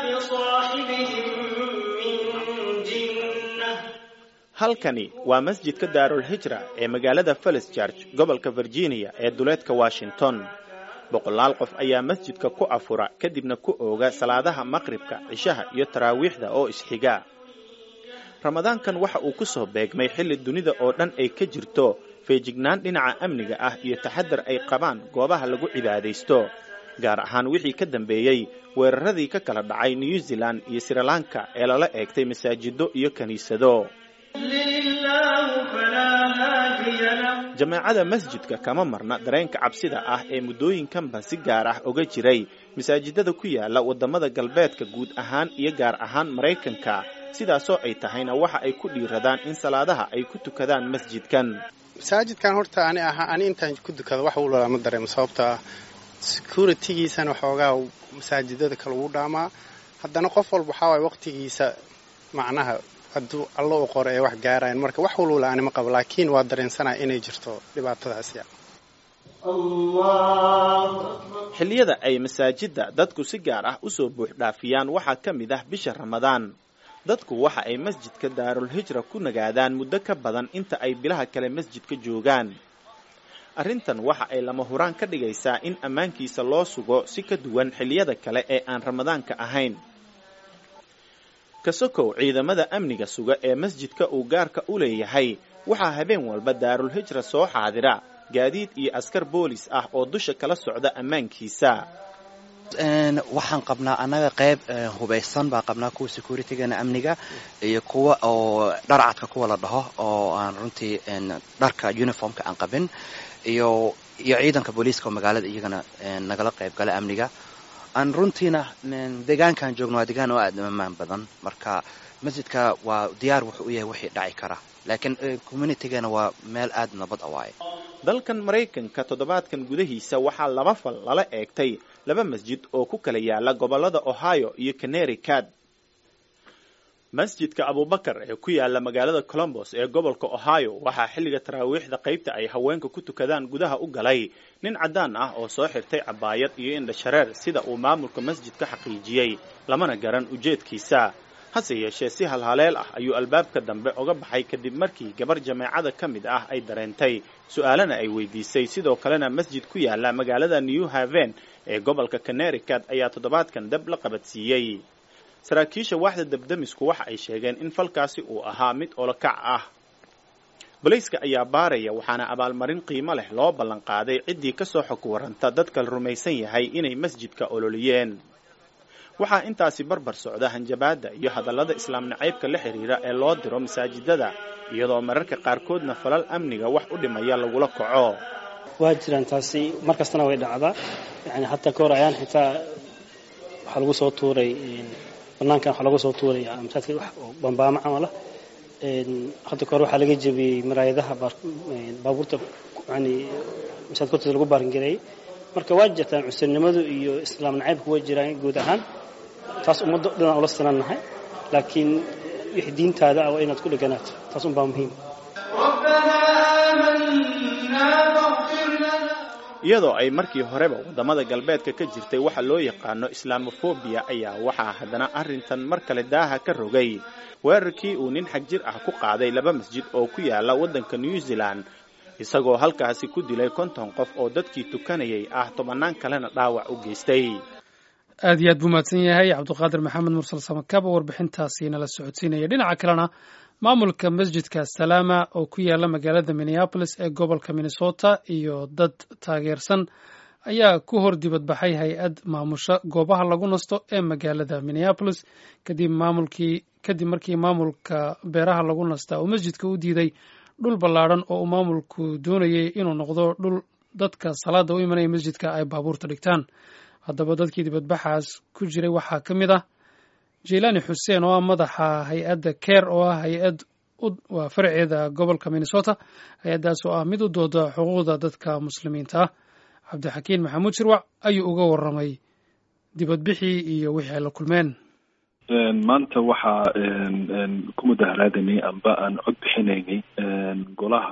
بصاحبهم من جنة halkani waa masjidka daarul hijra ee magaalada felis george gobolka virginia ee duleedka washington boqolaal qof ayaa masjidka ku afura kadibna ku ooga salaadaha maqribka cishaha iyo taraawiixda oo isxiga ramadaankan waxa uu ku soo beegmay xilli dunida oo dhan ay ka jirto feejignaan dhinaca amniga ah iyo taxadar ay qabaan goobaha lagu cibaadaysto gaar ahaan wixii ka dambeeyey weeraradii ka kala dhacay new zealand iyo srilanka ee lala eegtay masaajido iyo kiniisado لله فلا هادي له jameecada masjidka kama marna dareenka cabsida ah ee muddooyinkanba si gaar ah oga jiray masaajidada ku yaala waddamada galbeedka guud ahaan iyo gaar ahaan maraykanka sidaasoo ay tahayna waxa ay ku dhiiradaan in salaadaha ay ku tukadaan masjidkan masaajidkan horta ani ahaa ani intaan ku dukado wax walba ma dareemo sababta ah securitygiisana waxoogaa masaajidada kale ugu dhaamaa haddana qof walba waxaa waay waqtigiisa macnaha hadduu allo u qoro ee wax gaarayan marka wax walwala ani ma qabo laakiin waa dareensanaya inay jirto dhibaatadaasi الله أكبر xilliyada ay masaajidda dadku si gaar ah usoo buux dhaafiyaan waxaa ka mid ah bisha ramadaan dadku waxa ay masjidka daarul hijra ku nagaadaan muddo ka badan inta ay bilaha kale masjidka joogaan arrintan waxa ay lama huraan ka dhigaysaa in ammaankiisa loo sugo si ka duwan xilliyada kale ee aan ramadaanka ahayn kasokow ciidamada amniga suga ee masjidka uu gaarka u leeyahay waxaa habeen walba daarul hijra soo xaadira gaadiid iyo askar boolis ah oo dusha kala socda ammaankiisa Een, waxaan qabnaa annaga qayb eh, hubaysan baa qabnaa kuwa securitygana amniga iyo kuwa oo dharcadka kuwa la dhaho oo aan runtii een, dharka uniformka aan qabin iyo iyo ciidanka booliiska oo magaalada iyagana een, nagala qayb gala amniga aan runtiina een, deegaankaan joogno waa deegaan oo aad u ammaan badan marka masjidka waa diyaar wuxuu u yahay wixii dhaci kara laakiin eh, communitygana waa meel aad nabad a waaye dalkan maraykanka toddobaadkan gudahiisa waxaa laba fal lala eegtay laba masjid oo ku kala yaala gobollada ohio iyo connecticut masjidka abubakar ee ku yaala magaalada colombos ee gobolka ohio waxaa xilliga taraawiixda qaybta ay haweenka ku tukadaan gudaha u galay nin caddaan ah oo soo xirtay cabaayad iyo indhashareer sida uu maamulka masjidka xaqiijiyey lamana garan ujeedkiisa hase yeeshee si halhaleel ah ayuu albaabka dambe oga baxay kadib markii gabar jameecada ka mid ah ay dareentay su-aalana ay weydiisay sidoo kalena masjid ku yaala magaalada new haven ee gobolka connecticut ayaa toddobaadkan dab la qabadsiiyey saraakiisha waaxda dabdamisku waxa ay sheegeen in falkaasi uu ahaa mid olokac ah bolayska ayaa baaraya waxaana abaalmarin qiimo leh loo ballan qaaday ciddii ka soo xog waranta dadka la rumaysan yahay inay masjidka ololiyeen waxaa intaasi barbar socda hanjabaadda iyo hadallada islaam nacaybka la xidhiira ee loo diro masaajidada iyadoo mararka qaarkoodna falal amniga wax u dhimaya lagula kaco waa jiraan taasi mar kastana way dhacdaa yani hataa ka hor ayaan xitaa waxaa lagu soo tuuray banaankan waxaa lagu soo tuuray masaajidka wax oo bambaamo camal ah hadda kahor waxaa laga jebiyey maraayadaha baabuurta yani masaajidka hortiisa lagu baaringareeyey marka waa jirtaan cusurnimadu iyo islaam nacaybku waa jiraan guud ahaan taas ummadda dhanaan ula sinannahay laakiin wixii diintaada ah waa inaad ku dheganaato taas unbaa muhiim ربنا آمنا فاغفر لنا iyadoo ay markii horeba waddamada galbeedka ka jirtay waxa loo yaqaano islamofobiya ayaa waxaa haddana arrintan mar kale daaha ka rogay weerarkii uu nin xag jir ah ku qaaday laba masjid oo ku yaala waddanka new zealand isagoo halkaasi ku dilay konton qof oo dadkii tukanayay ah tobannaan kalena dhaawac u geystay aad iyo aad buu mahadsan yahay cabdiqaadir maxamed mursal samakab oo warbixintaasi nala socodsiinaya dhinaca kalena maamulka masjidka salaama oo ku yaala magaalada minneapolis ee gobolka minnesota iyo dad taageersan ayaa ku hor dibadbaxay hay-ad maamusha goobaha lagu nasto ee magaalada minneapolis kadib maamulkii kadib markii maamulka beeraha lagu nastaa uu masjidka u diiday dhul ballaadhan oo uu maamulku doonayay inuu noqdo dhul dadka salaada u imanaya masjidka ay baabuurta dhigtaan haddaba dadkii dibadbaxaas ku jiray waxaa ka mid ah jeylaani xuseen oo ah madaxa hay-adda ker oo ah hay-ad waa faraceeda gobolka minnesota hay-addaas oo ah mid u dooda xuquuqda dadka muslimiinta ah cabdixakiin maxamuud shirwac ayuu uga warramay dibadbixii iyo wixii ay la kulmeen maanta waxaa ku mudaharaadaynay amba aan cod bixinaynay golaha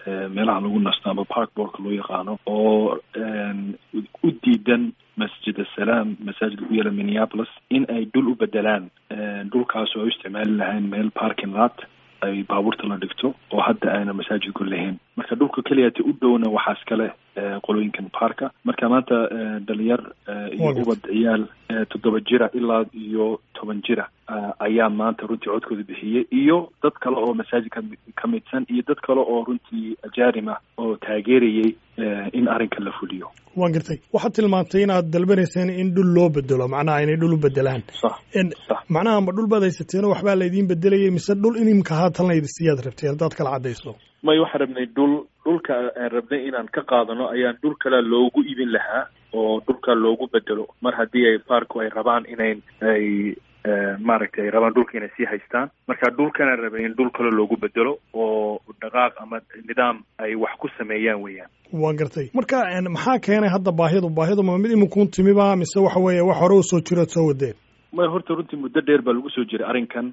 meelaha lagu nasto ama parkborka loo yaqaano oo u diidan masjid asalaam masaajidka ku yaala minneapolis in ay dhul u bedelaan dhulkaas oo ay u isticmaali lahayn meel parking lot ay baabuurta la dhigto oo hadda ayna masaajidku lahayn marka dhulka keliyata u dhowna waxaa iskale qolooyinkan parka marka maanta dhalinyar iyo ubad ciyaal toddoba jira ilaa iyo toban jira ayaa maanta runtii codkooda bixiyey iyo dad kale oo masaajidka ka midsan iyo dad kale oo runtii ajarim ah oo taageerayay in arrinkan la fuliyo waan gartay waxaad tilmaantay inaad dalbanayseen in dhul loo bedelo macnaha inay dhul u bedelaan macnaha ma dhul baad haysateen oo waxbaa laydiin bedelayay mise dhul inimka haatan laydisiyaad rabteen haddaad kala caddayso may waxaan rabnay dhul dhulka aan rabnay inaan ka qaadano ayaan dhul kale loogu ibin lahaa oo dhulka loogu bedelo mar haddii ay parku ay rabaan inayn ay maaragtay ay rabaan dhulka inay sii haystaan marka dhulkanaan rabay in dhul kale loogu bedelo oo dhaqaaq ama nidaam ay wax ku sameeyaan weeyaan waan gartay marka maxaa keenay hadda baahidu baahidu ma mid iminkuun timiba mise waxa weeye wax hore usoo jirood soo wadeen may horta runtii muddo dheer baa lagu soo jiray arrinkan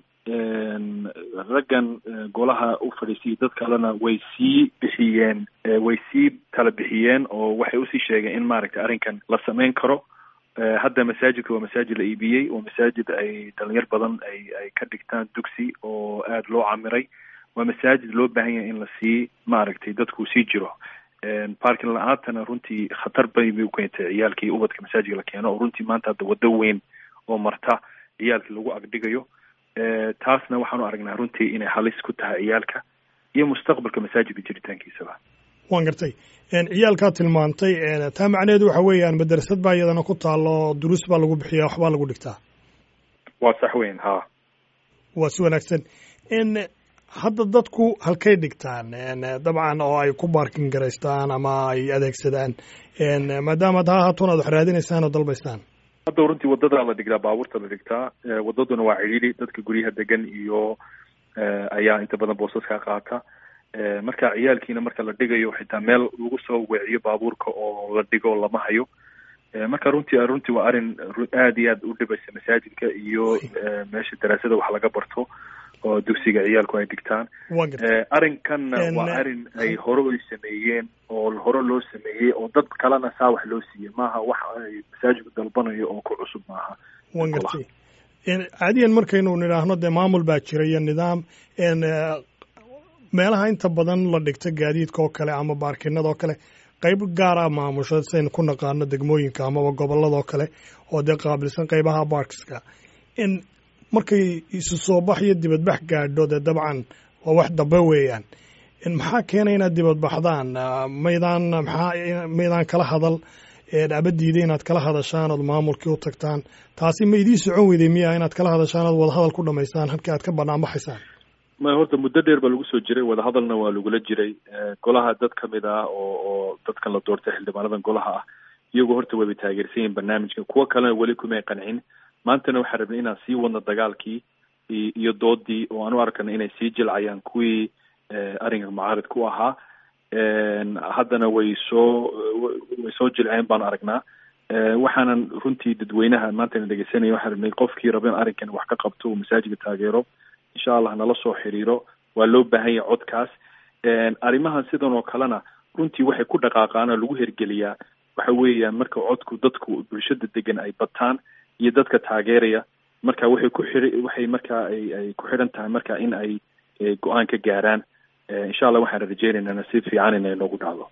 raggan golaha u fadhiisay dad kalena way sii bixiyeen way sii tala bixiyeen oo waxay usii sheegeen in maaragtay arrinkan la samayn karo hadda masaajidka waa masaajid la iibiyey waa masaajid ay dhalinyar badan ay ay ka dhigtaan dugsi oo aada loo camiray waa masaajid loo baahan yahay in lasii maaragtay dadku sii jiro parkin la-aantana runtii khatar bay bay ukeentay ciyaalkii ubadka masaajidka la keeno oo runtii maanta hadda waddo weyn oo marta ciyaalkii lagu agdhigayo taasna waxaanu aragnaa runtii inay halis ku tahay ciyaalka iyo mustaqbalka masaajidka jiritaankiisaba waan gartay ciyaalkaa tilmaantay taa macnaheedu waxa weeyaan madrasad baa iyadana ku taalo duruus baa lagu bixiya waxbaa lagu dhigtaa waa sax weyn ha waa si wanaagsan hadda dadku halkay dhigtaan dabcan oo ay ku baarkin garaystaan ama ay adeegsadaan maadaama ad ha haatoon aad wax raadinaysaan oo dalbaysaan hadda runtii wadadaa la dhigtaa baabuurta la dhigtaa wadaduna waa cidhiidhi dadka guryaha degan iyo ayaa inta badan boosaskaa qaata marka ciyaalkiina marka la dhigayo xitaa meel lagu soo weeciyo baabuurka oo la dhigo lama hayo marka runtii runtii waa arrin aad iyo aad u dhibaysa masaajidka iyo meesha daraasada wax laga barto oo dugsiga ciyaalku ay dhigtaan arrinkanna waa arrin ay hore ay sameeyeen oo hore loo sameeyey oo dad kalena saa wax loo siiyey maaha wax ay masaajidku dalbanayo oo ku cusub maaha wan gartay caadiyan markaynu nidhaahno dee maamul baa jira iyo nidaam meelaha inta badan la dhigta gaadiidka oo kale ama baarkinada oo kale qayb gaara maamusha saynu ku naqaano degmooyinka amaba gobolladoo kale oo dee qaabilsan qaybaha baarkiska in markay isu soo bax iyo dibadbax gaadho dee dabcan waa wax dambe weeyaan maxaa keenay inaad dibadbaxdaan maydaan maxaa maydaan kala hadal abadiida inaad kala hadashaan ood maamulkii u tagtaan taasi ma idiin socon weyday miya inaad kala hadashaan ood wadahadal ku dhamaysaan halkii aad ka banaanbaxaysaan may horta muddo dheer baa lagu soo jiray wadahadalna waa lagula jiray golaha dad ka mid ah oo oo dadkan la doortay xildhibaanadan golaha ah iyagoo horta wayba taageersan yihin barnaamijka kuwo kalena weli kumay qancin maantana waxaan rabnay inaan sii wadno dagaalkii iyo doodii oo aan u arkana inay sii jilcayaan kuwii arrinka mucaarid ku ahaa haddana way soo way soo jilceen baan aragnaa waxaanan runtii dadweynaha maantana dhegeysanaya waxaan rabnay qofkii raba in arrinkan wax ka qabto uu masaajidka taageero insha allah nala soo xiriiro waa loo baahan yahay codkaas arrimahan sidan oo kalena runtii waxay ku dhaqaaqaana lagu hergeliyaa waxa weeyaan marka codku dadku bulshada degan ay bataan iyo dadka taageeraya marka waxay ku xiri waxay markaa ay ay ku xidhan tahay marka in ay go-aan ka gaaraan insha allah waxaan rajeynaynaa si fiican inay noogu dhacdo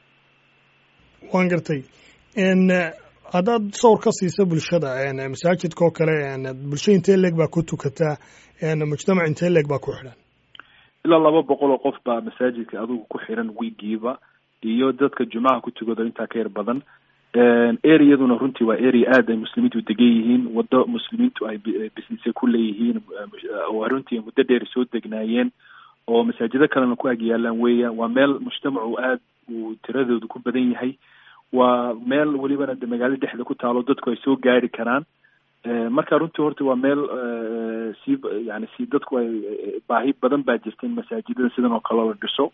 waan gartay haddaad sawr ka siisa bulshada masaajidka oo kale bulsho intee leeg baa ku tukataa mujtamac intee leeg baa ku xidhan ilaa laba boqol oo qof baa masaajidka adigu ku xiran wiigiiba iyo dadka jumcaha ku tukado intaa ka yar badan areaduna runtii waa area aad ay muslimiintu degan yihiin waddo muslimiintu ay businesse ku leeyihiin oo runtii muddo dheer soo degnaayeen oo masaajido kalena ku ag yaalaan weeyaan waa meel mujtamacu aad uu tiradoodu ku badan yahay waa meel welibana de magaalada dhexda ku taalo dadku ay soo gaari karaan marka runtii horta waa meel si yani si dadku ay baahi badan baa jirta in masaajidada sidan oo kale la dhiso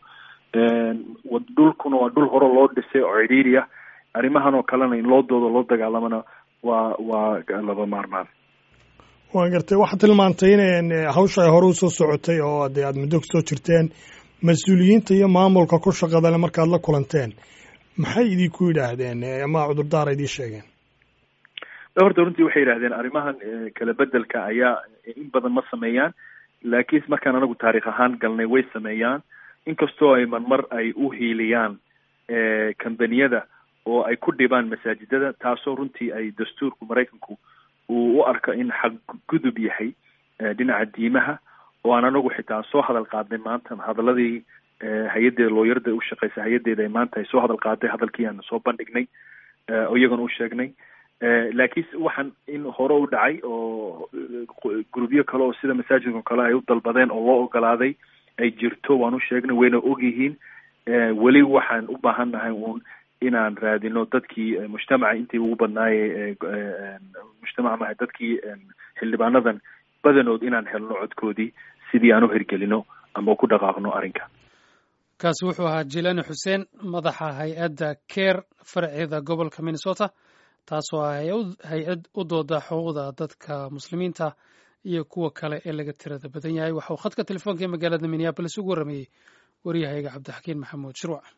dhulkuna waa dhul hore loo dhisay oo cidhiiri ah arrimahan oo kalena in loo doodo loo dagaalamana waa waa laba maarmaan waan gartay waxaad tilmaantay in hawsha ay hore usoo socotay oo dee aada muddo kusoo jirteen mas-uuliyiinta iyo maamulka ku shaqadale markaad la kulanteen maxay idinku yidhaahdeen ama cudurdaara idiin sheegeen horta runtii waxay yidhahdeen arrimahan kala bedelka ayaa in badan ma sameeyaan laakiin markaan anagu taarikh ahaan galnay way sameeyaan inkastoo ay marmar ay u hiiliyaan kambaniyada oo ay ku dhibaan masaajidada taasoo runtii ay dastuurku maraykanku uu u arko in xaqgudub yahay dhinaca diimaha oo aan anagu xitaa soo hadal qaadnay maanta hadaladii hay-addeeda looyarada u shaqeysa hay-addeeda ay maanta ay soo hadal qaaday hadalkii aan soo bandhignay oo iyagana u sheegnay laakiin waxaan in hore u dhacay oo grubyo kale oo sida masaajidka kale ay u dalbadeen oo loo ogolaaday ay jirto waan u sheegnay wayna ogyihiin weli waxaan u baahannahay uun inaan raadino dadkii mujtamaca intii ugu badnaaye mujtamaca maha dadkii xildhibaanadan badanood inaan helno codkoodii sidii aan u hirgelino ama ku dhaqaaqno arrinka kaasi wuxuu ahaa jilani xuseen madaxa hay-adda ker farceeda gobolka minnesota taasoo ah hay-ad u dooda xuquuqda dadka muslimiinta iyo kuwa kale ee laga tirada badan yahay waxa uu khadka telefoonka ee magaalada minneabolis ugu warrameeyey waryahayga cabdixakiin maxamuud shirwac